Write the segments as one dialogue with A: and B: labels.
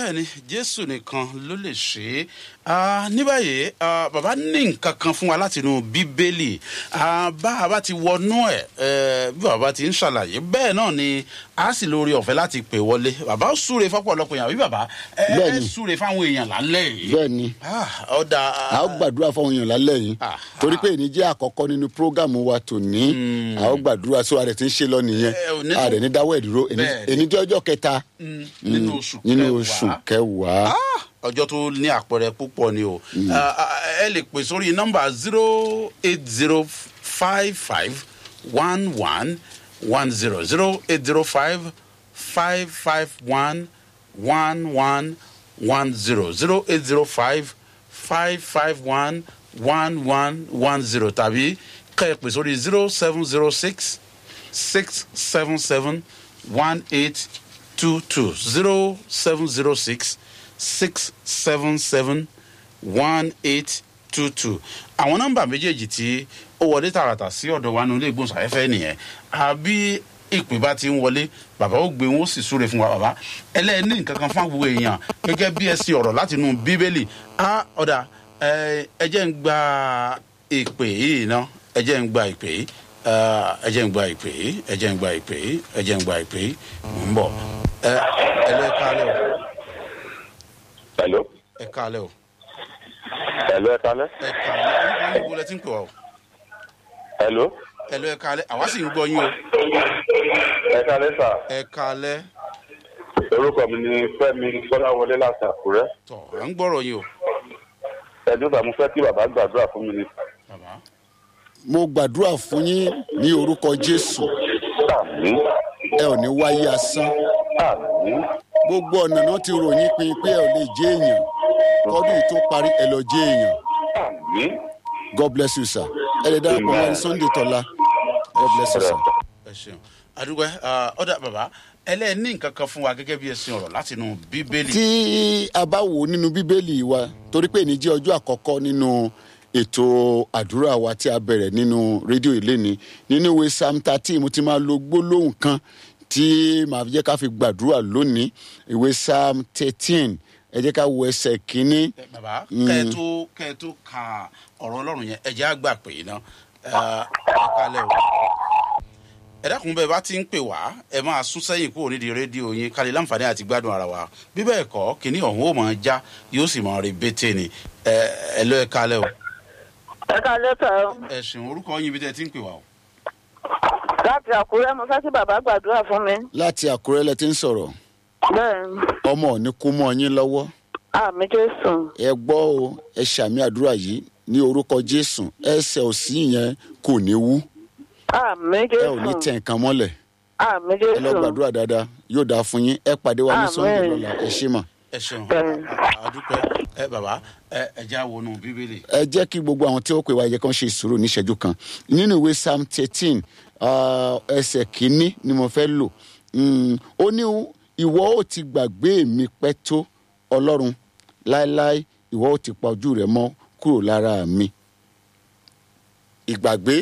A: bẹ́ẹ̀ ni jésù nìkan ló lè ṣe é Ah, ní báyìí ah, bàbá ní nǹkan kan fún wa láti inú bíbélì Ah, bá a bá ti wọnú ẹ̀ eh, bí bàbá ti ń ṣàlàyé bẹ́ẹ̀ náà ni a sì lórí ọ̀fẹ́ láti pè wọlé bàbá ó súre fọ́pọ̀lọpọ̀ èèyàn àbí bàbá ẹ ẹ
B: Bẹ́ẹ̀ni.
A: súre fáwọn èèyàn lálẹ́ yìí
B: bẹ́ẹ̀ ni
A: Ah, ọ̀dà
B: a ó gbàdúrà fáwọn èèyàn lálẹ́ yìí
A: Ah,
B: torí pé èyí jẹ́ àkọ́kọ́ nínú prógámù wa tòní a ó gbàdúrà sóra rẹ̀ tí ń ṣe lọ nìyẹn
A: Eh, ò ní-
B: a rẹ̀ ní dáwọ́ ẹ̀ dúró Èní-
A: Bẹ́ẹ̀ ni.
B: èní jẹ́ ọjọ́ kẹta
A: nínú oṣù
B: nínú
A: kẹwàá.
B: oṣù kẹwàá
A: Ah, ọjọ́ tó ní àpẹẹrẹ púpọ̀ ni o Ah, ah, ẹ lè pè sórí nọ́mbà zero eight zero five five one one one zero zero eight zero five five five one one one one zero zero eight zero five five five one one one one zero tàbí kẹ́ ẹ pè sórí zero seven zero six six seven seven one eight two two zero seven zero six six seven seven one eight two two àwọn nọ́mbà méjèèjì tí ó wọlé tààràtà sí ọ̀dọ̀ wa nílé ìgbóhùnsáfẹ́fẹ́ nìyẹn àbí ìpè bá ti ń wọlé bàbá ó gbé wọn ó sì súre fún wa bàbá ẹlẹ́ni nǹkan kan fún àwọn èèyàn gẹ́gẹ́ bí ẹ ṣe ọ̀rọ̀ láti inú bíbélì á ọ̀dà ẹ ẹ jẹ́ ń gba ìpè yìí ná ẹ jẹ́ ń gba ìpè yìí Ah, ẹ jẹ́ ń gba ìpè yìí ẹ jẹ́ ń gba ìpè yìí ẹ jẹ́ ń gba ìpè yìí mò ń bọ̀ ẹ ẹ lọ ẹ kálẹ̀ o
C: Hello.
A: ẹ kálẹ̀ o
C: Hello, ẹ kálẹ́.
A: ẹ kálẹ̀ orúkọ yín gbọ́dọ̀ tí ń pè wá o
C: Hello.
A: ẹ lọ ẹ kálẹ̀ àwa sì ń gbọ́ yín o
C: Ẹ kálẹ́ sà.
A: ẹ kálẹ̀
C: Orúkọ mi ni Fẹ́mi Fọláwọlé láti Àkúrẹ́.
A: tọ̀ à ń gbọ́rọ̀ yín o
C: Ẹ̀dùn sà mo fẹ́ kí bàbá gbàdúrà fún mi ni.
A: bàbá
B: mo gbàdúrà fún yín ní orúkọ jésù
C: Àmì.
B: ẹ ò ní wáyé asán
C: Àmì.
B: gbogbo ọ̀nà náà ti ròyìn pin pé ẹ ò lè jẹ́ èèyàn kọ́dún yìí tó parí ẹ lọ jẹ́ èèyàn
C: Àmì.
B: god bless you sir ẹ lè darapọ̀ mọ́ ẹni sunday tọ́lá god bless you sir.
A: ẹ ṣeun àdúgbò ọ̀dà bàbá ẹlẹ́ni nǹkan kan fún wa gẹ́gẹ́ bí ẹ ṣe ọ̀rọ̀ láti inú bíbélì
B: tí a bá wò ó nínú bíbélì wa torí pé èyí jẹ́ ọjọ́ àkọ́kọ́ nínú ètò àdúrà wa tí a bẹ̀rẹ̀ nínú rédíò ìléni nínú ìwé psalm thirteen mo ti máa lo gbólóhùn kan tí màá jẹ́ ká fi gbàdúrà lónìí ìwé psalm thirteen ẹ jẹ́ ká wo ẹsẹ̀ kínní
A: Ẹ, bàbá kẹ́ ẹ tó kẹ́ ẹ tó ka ọ̀rọ̀ ọlọ́run yẹn ẹ jẹ́ àgbà pé iná ẹ kálẹ̀ o ẹ dákun bẹ́ẹ̀ bá ti ń pè wá ẹ máa sún sẹ́yìn kúrò nídìí rédíò yín ká lè láǹfààní àti gbádùn ara wa bí bẹ́ẹ̀ kọ́ kínní ọ̀hún ó máa já yóò sì máa rí bété ni ẹ ẹ lọ ẹ kálẹ̀ o
D: ẹ ká lẹ́tà ọ́
A: ẹ ṣeun orúkọ yín bí tẹ́ ẹ ti ń pè wá o.
D: láti àkúrẹ́ mo fẹ́ kí bàbá gbàdúrà fún mi.
B: láti àkúrẹ́ lẹ ti ń sọ̀rọ̀
D: bẹ́ẹ̀ ni
B: ọmọ ò ní kú mọ́ yín lọ́wọ́
D: àmì jésù
B: ẹ gbọ́ o ẹ ṣàmì àdúrà yìí ní orúkọ jésù ẹsẹ̀ òsì yẹn kò ní wú
D: àmì
B: ẹ ò ní
D: jésù
B: tẹ nǹkan mọ́lẹ̀
D: àmì
B: ẹ lọ
D: jésù
B: gbàdúrà dáadáa yóò dáa fún yín ẹ pàdé wa ní
D: Àmín.
B: sunday lọ́la ẹ ṣé mà.
A: ẹ ṣeun
D: Bẹ́ẹ̀.
A: àdúpẹ́ ẹ bàbá ẹ ẹ já wọnú bíbélì.
B: ẹ jẹ́ kí gbogbo àwọn tí ó pè wá yẹ kán ṣe ìṣòro níṣẹ́jú kan nínú ìwé psalm thirteen ẹsẹ̀ kínní ni mo fẹ́ lò Mm, ó ní ìwọ ó ti gbàgbé mi pẹ́ tó ọlọ́run láéláé ìwọ ó ti pa ojú rẹ mọ́ kúrò lára mi ìgbàgbé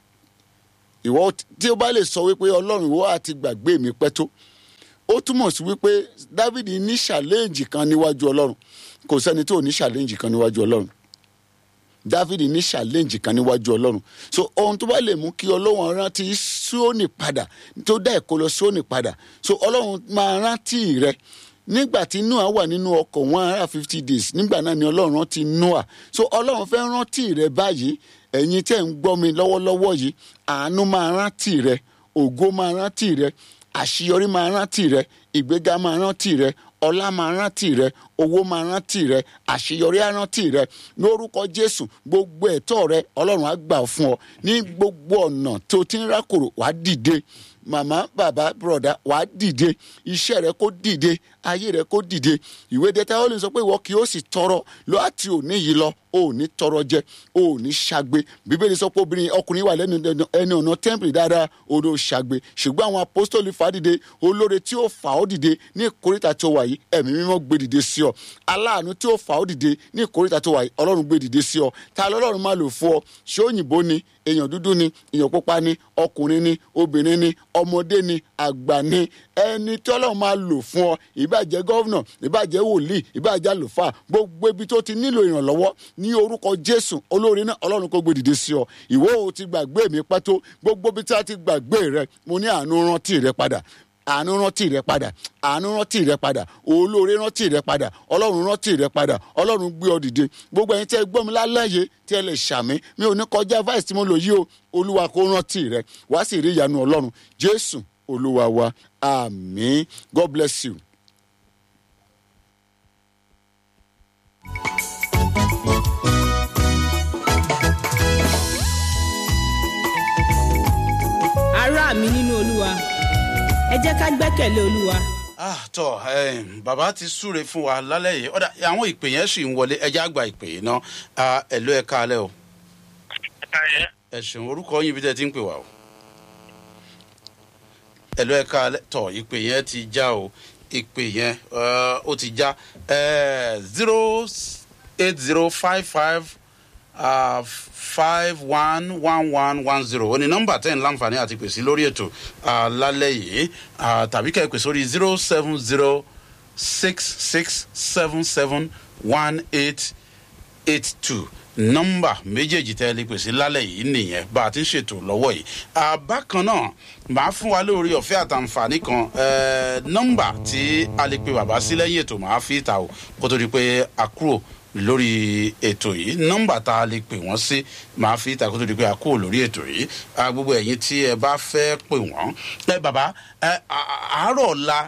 B: ìwọ ó ti- tí ó bá lè sọ wípé ọlọ́run ìwọ á ti gbàgbé mi pẹ́ tó ó túmọ̀ sí wípé david ní ṣàlẹ́ǹjì kan níwájú ọlọ́run kò sẹ́ni tó ní ṣàlẹ́ǹjì kan níwájú ọlọ́run david ní ṣàlẹ́ǹjì kan níwájú ọlọ́run so ohun tó bá lè mú kí ọlọ́run rántí sóòní padà tó dá ẹ̀kọ́ lọ sóòní padà so ọlọ́run máa rántí rẹ nígbà tí noah wà nínú ọkọ̀ one hundred and fifty days nígbà náà ni ọlọ́run rántí noah so ọlọ́run fẹ́ rántí rẹ báyìí ẹ̀yin tẹ́ ń gbọ́ mi lọ́wọ́lọ́wọ́ yìí àánú máa rántí rẹ ògo máa rántí rẹ àṣeyọrí máa rántí rẹ ìgbéga máa rántí rẹ ọlá máa rántí rẹ owó máa rántí rẹ àṣeyọrí á rántí rẹ lórúkọ jésù gbogbo ẹ̀tọ́ rẹ ọlọ́run á gbà fún ọ ní gbogbo ọ̀nà tó ti ń rákòrò wàá dìde màmá bàbá bùrọ̀dá wàá dìde iṣẹ́ rẹ kó dìde ayé rẹ kó dìde ìwé dẹ́ta ó lè sọ pé ìwọ kì yóò sì tọrọ lọ àti òní yìí lọ o ò ní tọrọ jẹ o ò ní ṣagbe bíbélì sọ pé obìnrin ọkùnrin wà lẹ́nu ẹni ọ̀nà tẹ́ḿpìlì dáadáa odò ṣagbe ṣùgbọ́n àwọn apostoli fà á dìde olóore tí ó fà ó dìde ní ìkórìtà tó wà yìí ẹ̀mí mímọ́ gbé dìde sí ọ aláàánú tí ó fà ó dìde ní ìkórìtà tó wà yìí ọlọ́run gbé dìde sí ọ ta lọ́lọ́run máa lò fún ọ ṣé òyìnbó ni èèyàn dúdú ni èèyàn pupa ni ọkùnrin ni obìnrin ni ọmọdé ni àgbà ni ẹni tí ọlọ́run máa lò fún ọ ìbàjẹ́ gọ́vnà ìbàjẹ́ wòlíì ìbàjẹ́ àlùfáà gbogbo ibi tó ti nílò ìrànlọ́wọ́ ní orúkọ jésù olóore náà ọlọ́run kò gbé dìde sí ọ ìwọ ò ti gbàgbé mi pẹ́tó gbogbo ibi tí a ti gbàgbé rẹ mo ní àánú rántí rẹ padà àánú rántí rẹ padà àánú rántí rẹ padà olóore rántí rẹ padà ọlọ́run rántí rẹ padà ọlọ́run gbé ọ dìde gbogbo ẹ̀yin tí ẹ gbọ́ mi lálẹ́yẹ tí ẹ lè ṣàmì mi ò ní kọjá vice tí mo lò yí o olúwa kó rántí rẹ wá sì rí ìyanu ọlọ́run jésù olúwa wa àmín god bless you.
E: ará mi nínú olúwa ẹ jẹ́ ká gbẹ́kẹ̀lé olúwa
A: ah tọ um, bàbá ti súre fún wa lálẹ́ yìí ọ̀dà àwọn ìpè yẹn sì ń wọlé ẹjẹ́ àgbà ìpè yìí náà Ah, ẹ̀lú ẹ̀ káalẹ́ o ẹ ṣeun orúkọ yín ibi tẹ́ ẹ ti ń pè wá o ẹ̀lú ẹ̀ káalẹ́ tọ ìpè yẹn ti já o ìpè yẹn eh, ó ti já zero eight zero five five five one one one one zero ó ní nọ́mbà tẹ́ ń láǹfààní àti pèsè lórí ètò ah, lálẹ́ yìí ah, tàbí kẹ́ ẹ pè sórí zero seven zero six six seven seven one eight eight two nọmba méjèèjì tẹ́ ẹ lè pèsè lálẹ́ yìí nìyẹn bá a ti ń ṣètò lọ́wọ́ yìí àbákan náà màá fún wa lórí ọ̀fẹ́ àtàǹfààní kan eh, nọmba tí a lè pe bàbá sí lẹ́yìn ètò màá fi ta o kó tó di pé a kúrò lórí ètò yìí nọmba tá a lè pè wọ́n sí màá fi ta kó tó di pé a kúrò lórí ètò yìí Ah, gbogbo ẹ̀yin tí ẹ bá fẹ́ pè wọ́n ẹ bàbá ẹ à- àárọ̀ ọ̀la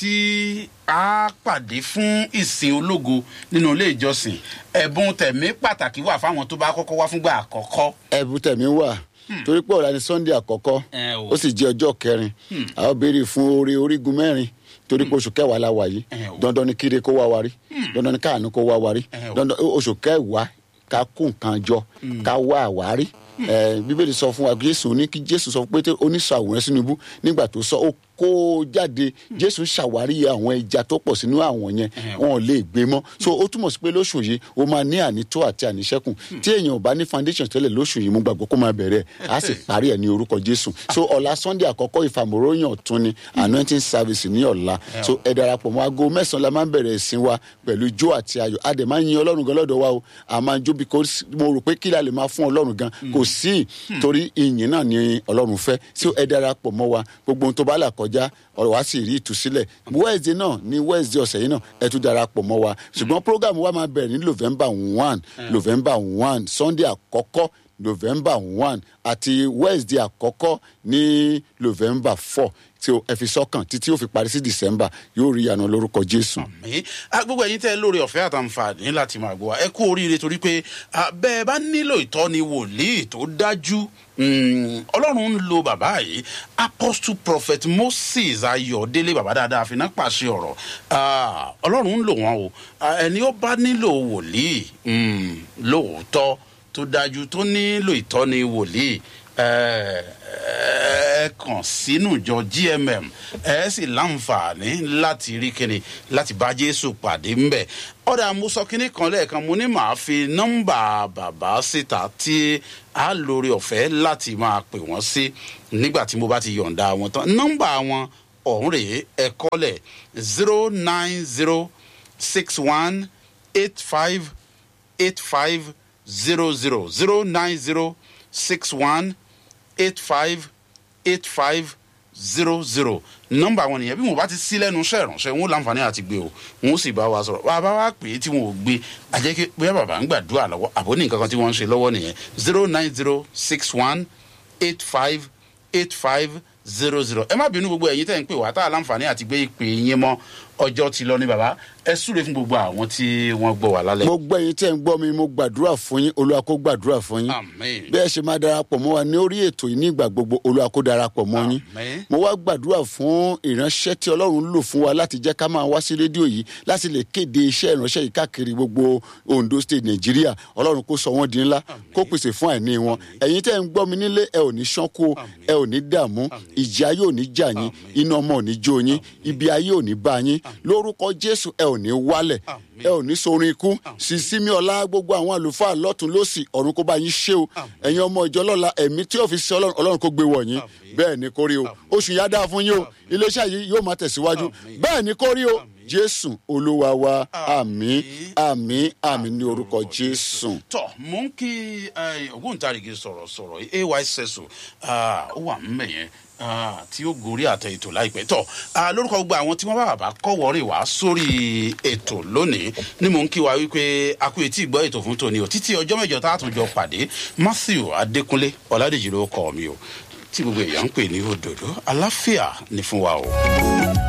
A: tí a pàdé fún ìsìn ológo nínú ilé ìjọsìn ẹ̀bùn tẹ̀mí pàtàkì wà fáwọn tó bá kọ́kọ́ wá fúngbà àkọ́kọ́.
B: ẹ̀bùn tẹ̀mí wà torí pé ọ̀la ni sunday àkọ́kọ́
A: Ẹ o.
B: ó sì jẹ́ ọjọ́ kẹrin a ó béèrè fún oore orígun mẹ́rin torí pé oṣù kẹwàá la wà yìí
A: Ẹ o.
B: dandan ni kíre kó wá wa rí dandan ni káàánú kó wá wa rí
A: Ẹ o.
B: dandan oṣù kẹwàá ká kó nǹkan jọ ká wá àwárí ẹ bíbélì sọ fún wa jésù ní kí jésù sọ pé oníṣọ àwòrán sínú ibú nígbà tó sọ ó kó o jáde jésù ṣàwárí àwọn ẹja tó pọ̀ sínú àwọn yẹn wọn ò lè gbé mọ́ so ó túmọ̀ sí pé lóṣù yìí ó máa ní ànító àti àníṣẹ́kùn tí èèyàn ò bá ní foundation tẹ́lẹ̀ lóṣù yìí mo gbàgbọ́ kó máa bẹ̀rẹ̀ á sì parí ẹ̀ ní orúkọ jésù so ọ̀la sunday àkọ́kọ́ ìfàmòróyàn ọ̀tún ni anointing service ní ọ̀la so ẹ darapọ̀ mọ́ aago mẹ́sàn-án la máa ń bẹ̀rẹ̀ ìsìn wa pẹ̀lú ijó àti ayọ̀ a dẹ̀ máa ń yin ọlọ́run gan lọ́dọ̀ wa o a máa ń jó because mo rò pé kí la lè máa fún ọlọ́run gan kò sí torí ìyìn náà ni ọlọ́run fẹ́ so ẹ darapọ̀ mọ́ wa gbogbo ohun tó bá là kọjá ọ̀rọ̀ wa sì rí ìtúsílẹ̀ wednesday náà ní wednesday ọ̀sẹ̀ yìí náà ẹ tún darapọ̀ mọ́ wa ṣùgbọ́n program wa máa bẹ̀rẹ̀ ní november one november one sunday àkọ́kọ́ november one àti wednesday àkọ́kọ́ ní november four tí o ẹ fi sọ́kàn títí ó fi parí sí december yóò rí ìyànà lórúkọ jésù.
A: mi gbogbo ẹyin tẹ lórí ọfẹ àtàǹfààní láti máa gbọ wa ẹ kú oríire torí pé ah, bẹẹ bá nílò ìtọ́ni wòlíì tó dájú mm, ọlọ́run ń lo bàbá yìí apostle prophet moses ayọ̀délé bàbá dáadáa àfinà pàṣẹ ọ̀rọ̀ Ah, ọlọ́run ń lò wọ́n o Ah, ẹni ó bá nílò wòlíì mm, lóòótọ́ tó dájú tó nílò ìtọ́ni wòlíì ẹ ẹ kàn sínú ìjọ gmm ẹ sì láǹfààní láti rí kíni láti bá jésù pàdé ńbẹ ọ̀dà mo sọ kínní kan lẹ́ẹ̀kan mo ní màá fi nọ́mbà bàbá síta tí a lórí ọ̀fẹ́ láti máa pè wọ́n sí nígbà tí mo bá ti yọ̀ǹda wọn tán nọ́mbà wọn ọ̀hún rèé ẹ kọ́lẹ̀ zero nine zero six one eight five eight five zero zero zero nine zero six one eight five eight five zero zero nọmba wọn nìyẹn bí mo bá ti sí lẹnu iṣẹ ìránṣẹ wọn ó láǹfààní àti gbé o wọn ó sì bá wa sọrọ bàbá wa pè é tí wọn ò gbé àjẹkẹ bóyá bàbá ń gbàdúrà lọwọ àbó ní nǹkan kan tí wọn ń ṣe lọwọ nìyẹn zero nine zero six one eight five eight five zero zero ẹ má bínú gbogbo ẹyin tẹ́ ń pè wá tá a láǹfààní àti gbé ìpè yín mọ́ ọjọ́ ti lọ ní bàbá ẹ súre fún gbogbo àwọn tí wọ́n gbọ́ wà lálẹ́.
B: mo gbọ́ yín tẹ́ ń gbọ́ mi mo gbàdúrà fún yín olúwa kó gbàdúrà fún yín
A: Àmín.
B: bí ẹ ṣe máa darapọ̀ mọ́ wa ní orí ètò yìí ní ìgbà gbogbo olúwa kó darapọ̀ mọ́ yín
A: Àmín.
B: mo wá gbàdúrà fún ìránṣẹ́ tí ọlọ́run lò fún wa láti jẹ́ ká máa wá sí rédíò yìí láti lè kéde iṣẹ́ ìránṣẹ́ yìí káàkiri gbogbo ondo state nàìjíríà ọlọ́run kó sọ wọ́n di ńlá kó pèsè fún àìní wọn ẹ̀yin tẹ́ ń gbọ́ mi nílé ẹ ò ní ṣánko ẹ ò ní dààmú ìjì ayé ò ní jà yín iná ọmọ ò ní jó yín ibi ayé ò ní bá yín lórúkọ jésù ẹ ò ní wálẹ̀
A: Àmín.
B: ẹ ò ní sorin ikú sísímí ọlá gbogbo àwọn àlùfáà lọ́tún lọ́sì ọ̀run kó bá yín ṣe o ẹ̀yin ọmọ ìjọ lọ́la ẹ̀mí tí ò fi ṣe ọlọ́run ọlọ́run kó gbé wọ̀ yín bẹ́ẹ̀ ni kó rí o oṣù yá dáa fún yín o iléeṣẹ́ yìí yóò máa tẹ̀síwájú
A: Àmín.
B: bẹ́ẹ̀ ni kó rí o jésù olúwa wa àmì àmì àmì ní orúkọ jésù.
A: tọ mò ń kí eh, ògbóǹtarìgì sọ̀rọ̀sọ̀rọ̀ ay sẹ́sù ó wà mẹ́yẹn tí ó gorí àtẹ ètò láìpẹ́ tọ ah, lórúkọ gbogbo àwọn tí wọ́n bá bàbá kọ́wọ́rì wá sórí ètò lónìí ni mò ń kí wa wípé a kú etí ìgbọ́ ètò fún tòní o títí ọjọ́ mẹ́jọ tá a tún jọ pàdé matthew adékúnlé ọ̀làdèjì ló kọ́ mi o tí gbogbo èèyàn ń pè ní òdòdó aláfíà ní fún wa o.